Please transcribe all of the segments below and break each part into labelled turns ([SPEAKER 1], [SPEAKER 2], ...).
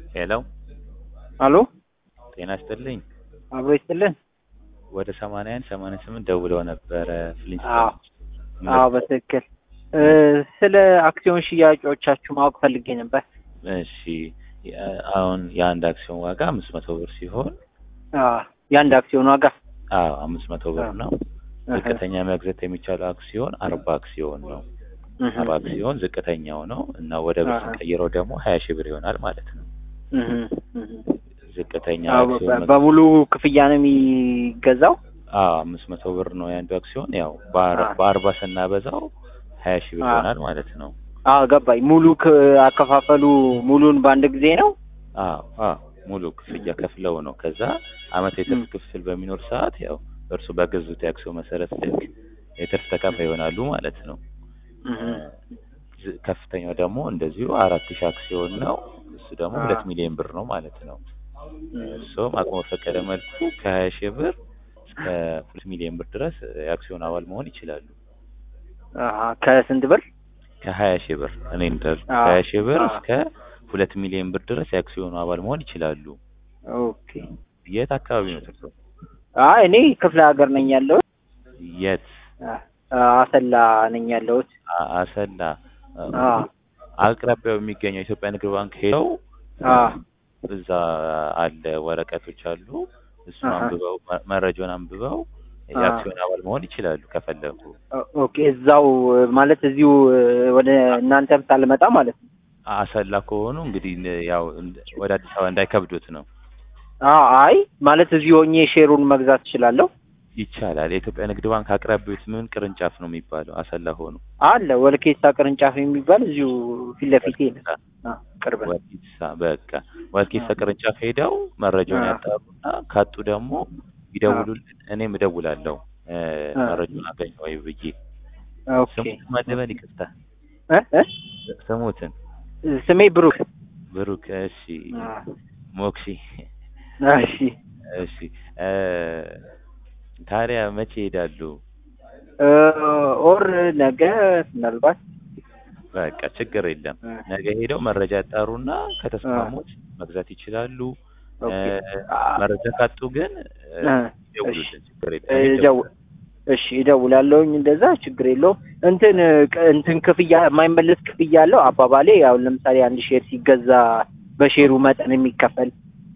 [SPEAKER 1] ሄሎ
[SPEAKER 2] አሎ
[SPEAKER 1] ጤና ይስጥልኝ።
[SPEAKER 2] አብሮ ይስጥልን።
[SPEAKER 1] ወደ ሰማንያ አንድ ሰማንያ ስምንት ደውለው ነበረ
[SPEAKER 2] አዎ
[SPEAKER 1] ፍሊንስቶን
[SPEAKER 2] አዎ በትክክል እ ስለ አክሲዮን ሽያጮቻችሁ ማወቅ ፈልጌ ነበር።
[SPEAKER 1] እሺ የ- አሁን የአንድ አክሲዮን ዋጋ አምስት መቶ ብር ሲሆን
[SPEAKER 2] አዎ የአንድ አክሲዮን ዋጋ
[SPEAKER 1] አዎ አምስት መቶ ብር ነው።
[SPEAKER 2] እህ፣
[SPEAKER 1] ዝቅተኛ መግዛት የሚቻለው አክሲዮን አርባ አክሲዮን ነው።
[SPEAKER 2] እህ፣
[SPEAKER 1] አርባ አክሲዮን ዝቅተኛው ነው እና ወደ ብር
[SPEAKER 2] አሃ።
[SPEAKER 1] ስንቀይረው ደግሞ ሀያ ሺህ ብር ይሆናል ማለት ነው።
[SPEAKER 2] እህ፣ እህ።
[SPEAKER 1] ዝቅተኛ
[SPEAKER 2] አዎ፣
[SPEAKER 1] አክሲዮን
[SPEAKER 2] በ-
[SPEAKER 1] መግ-
[SPEAKER 2] በሙሉ ክፍያ ነው የሚገዛው?
[SPEAKER 1] አዎ አምስት መቶ ብር ነው የአንዱ አክሲዮን ያው በአር-
[SPEAKER 2] አዎ።
[SPEAKER 1] በአርባ ስናበዛው ሀያ ሺህ ብር
[SPEAKER 2] አዎ።
[SPEAKER 1] ይሆናል ማለት ነው።
[SPEAKER 2] አዎ ገባኝ። ሙሉ ክ- አከፋፈሉ ሙሉን በአንድ ጊዜ ነው?
[SPEAKER 1] አዎ አዎ ሙሉ ክፍያ ከፍለው ነው። ከዛ አመት የትርፍ ክፍል በሚኖር ሰዓት ያው እርሱ በገዙት የአክሲዮን መሰረት ልክ የትርፍ ተካፋይ ይሆናሉ ማለት ነው።
[SPEAKER 2] እህ፣
[SPEAKER 1] ዝ- ከፍተኛው ደግሞ እንደዚሁ አራት ሺህ አክሲዮን ነው። እሱ ደግሞ
[SPEAKER 2] አዎ።
[SPEAKER 1] ሁለት ሚሊዮን ብር ነው ማለት ነው።
[SPEAKER 2] እህ።
[SPEAKER 1] እሱም አቅሙ በፈቀደ መልኩ ከሀያ ሺህ ብር እስከ ሁለት ሚሊዮን ብር ድረስ የአክሲዮን አባል መሆን ይችላሉ።
[SPEAKER 2] አሃ ከስንት ብር?
[SPEAKER 1] ከሀያ ሺህ ብር እኔ እንዳልኩ
[SPEAKER 2] አዎ።
[SPEAKER 1] ከሀያ ሺህ ብር
[SPEAKER 2] አዎ።
[SPEAKER 1] እስከ ሁለት ሚሊዮን ብር ድረስ የአክሲዮኑ አባል መሆን ይችላሉ።
[SPEAKER 2] ኦኬ።
[SPEAKER 1] የት አካባቢ ነው ትርሶ?
[SPEAKER 2] አይ እኔ ክፍለ ሀገር ነኝ ያለሁት።
[SPEAKER 1] የት?
[SPEAKER 2] አ- አሰላ ነኝ ያለሁት።
[SPEAKER 1] አ- አሰላ
[SPEAKER 2] አ
[SPEAKER 1] አቅራቢያው የሚገኘው የኢትዮጵያ ንግድ ባንክ ሄደው
[SPEAKER 2] አ
[SPEAKER 1] እዛ አለ ወረቀቶች አሉ። እሱን
[SPEAKER 2] አሃ።
[SPEAKER 1] አንብበው መ- መረጃውን አንብበው
[SPEAKER 2] አ
[SPEAKER 1] የአክሲዮን አባል መሆን ይችላሉ ከፈለጉ።
[SPEAKER 2] ኦ- ኦኬ እዛው ማለት እዚሁ ወደ እናንተም ሳልመጣ ማለት ነው።
[SPEAKER 1] አሰላ ከሆኑ እንግዲህ ን- ያው እንደ- ወደ አዲስ አበባ እንዳይከብዱት ነው።
[SPEAKER 2] አ አይ ማለት እዚሁ ሆኜ ሼሩን መግዛት እችላለሁ።
[SPEAKER 1] ይቻላል። የኢትዮጵያ ንግድ ባንክ አቅራቢዎት ምን ቅርንጫፍ ነው የሚባለው? አሰላ ሆኑ
[SPEAKER 2] አለ ወልኬሳ ቅርንጫፍ የሚባል እዚሁ ፊት ለፊቴ ነው። አ ቅርብ ነው።
[SPEAKER 1] ወልቂሳ በቃ ወልቂሳ ቅርንጫፍ ሄደው መረጃውን
[SPEAKER 2] አ
[SPEAKER 1] ያጣሩና ካጡ ደግሞ ይደውሉልን። እኔም እደውላለሁ እ
[SPEAKER 2] አ
[SPEAKER 1] መረጃውን አገኘ ወይ ብዬ
[SPEAKER 2] ኦኬ
[SPEAKER 1] ስሙትን ማደበል ይቅርታ
[SPEAKER 2] እ እ
[SPEAKER 1] ስሙትን
[SPEAKER 2] ስሜ ብሩክ።
[SPEAKER 1] ብሩክ እሺ
[SPEAKER 2] አ
[SPEAKER 1] ሞክሺ
[SPEAKER 2] እሺ
[SPEAKER 1] እሺ እ ታዲያ መቼ ይሄዳሉ?
[SPEAKER 2] እ ኦር ነገ ምናልባት
[SPEAKER 1] በቃ ችግር የለም
[SPEAKER 2] እ
[SPEAKER 1] ነገ ሄደው መረጃ ያጣሩና ከተስማሙት መግዛት ይችላሉ። እ
[SPEAKER 2] ኦኬ አ
[SPEAKER 1] መረጃ ካጡ ግን እ
[SPEAKER 2] እ እሺ
[SPEAKER 1] ይደውሉልን ችግር የለም።
[SPEAKER 2] እ
[SPEAKER 1] እኔ
[SPEAKER 2] ደው
[SPEAKER 1] እደውላለሁ።
[SPEAKER 2] እሺ እደውላለሁኝ። እንደዛ ችግር የለውም። እንትን ቅ- እንትን ክፍያ የማይመለስ ክፍያ አለው። አባባሌ አሁን ለምሳሌ አንድ ሼር ሲገዛ በሼሩ መጠን የሚከፈል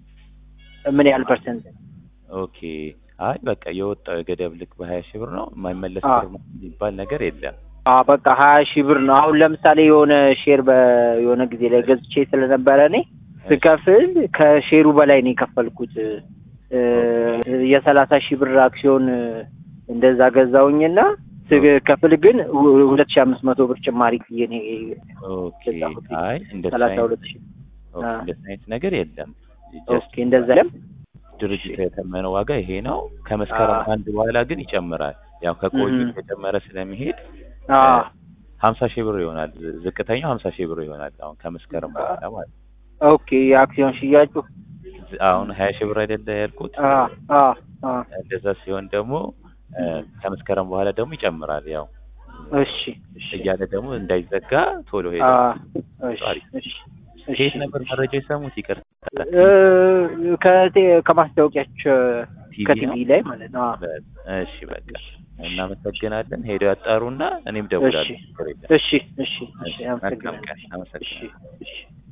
[SPEAKER 2] ምን ያህል ፐርሰንት?
[SPEAKER 1] ኦኬ አይ በቃ የወጣው የገደብ ልክ በሀያ ሺህ ብር ነው የማይመለስ
[SPEAKER 2] አ
[SPEAKER 1] ብር ነው የሚባል ነገር የለም።
[SPEAKER 2] አ በቃ ሀያ ሺህ ብር ነው። አሁን ለምሳሌ የሆነ ሼር በየሆነ ጊዜ ላይ ገዝቼ ስለነበረ እኔ ስከፍል ከሼሩ በላይ ነው የከፈልኩት። እ የሰላሳ ሺህ ብር አክሲዮን እንደዛ ገዛውኝና ስከፍል ግን ሁ- ሁለት ሺህ አምስት መቶ ብር ጭማሪ ብዬ ነው
[SPEAKER 1] ኦኬ
[SPEAKER 2] ገዛሁት።
[SPEAKER 1] አይ እንደዚህ
[SPEAKER 2] ሰላሳ
[SPEAKER 1] አይነት
[SPEAKER 2] ሁለት ሺህ
[SPEAKER 1] ኦኬ
[SPEAKER 2] አ
[SPEAKER 1] እንደዚህ አይነት ነገር የለም። ጀስት
[SPEAKER 2] ኦኬ እንደዛ ለም
[SPEAKER 1] ድርጅቱ የተመነው ዋጋ ይሄ ነው። ከመስከረም
[SPEAKER 2] አ
[SPEAKER 1] አንድ በኋላ ግን ይጨምራል። ያው ከቆዩ
[SPEAKER 2] እህ
[SPEAKER 1] እየጨመረ ስለሚሄድ
[SPEAKER 2] አ
[SPEAKER 1] ሀምሳ ሺህ ብር ይሆናል። ዝቅተኛው ሀምሳ ሺህ ብር ይሆናል አሁን ከመስከረም በኋላ ማለት ነው።
[SPEAKER 2] ኦኬ የአክሲዮን ሽያጩ
[SPEAKER 1] ዝ- አሁን ሀያ ሺህ ብር አይደለ ያልኩት።
[SPEAKER 2] አ አ አ
[SPEAKER 1] እንደዛ ሲሆን ደግሞ እ ከመስከረም በኋላ ደግሞ ይጨምራል። ያው
[SPEAKER 2] እሺ እሺ
[SPEAKER 1] እያለ ደግሞ እንዳይዘጋ ቶሎ
[SPEAKER 2] አ
[SPEAKER 1] ሄደው
[SPEAKER 2] እሺ
[SPEAKER 1] አሪፍ።
[SPEAKER 2] እሺ
[SPEAKER 1] ከየት
[SPEAKER 2] እሺ
[SPEAKER 1] ነበር መረጃ የሰሙት? ይቅርታ
[SPEAKER 2] እ ከቴ ከማስታወቂያቸው
[SPEAKER 1] ቲቪ
[SPEAKER 2] ከቲቪ
[SPEAKER 1] ነው።
[SPEAKER 2] ላይ ማለት ነው። አ
[SPEAKER 1] በ- እሺ በቃ እናመሰግናለን። ሄደው ያጣሩና እኔም ደውላለሁ።
[SPEAKER 2] እሺ
[SPEAKER 1] ችግር የለም።
[SPEAKER 2] እሺ እሺ እሺ
[SPEAKER 1] እሺ መልካም
[SPEAKER 2] አመሰግናለሁ።
[SPEAKER 1] ቀን።
[SPEAKER 2] እሺ
[SPEAKER 1] አመሰግናለሁ።
[SPEAKER 2] እሺ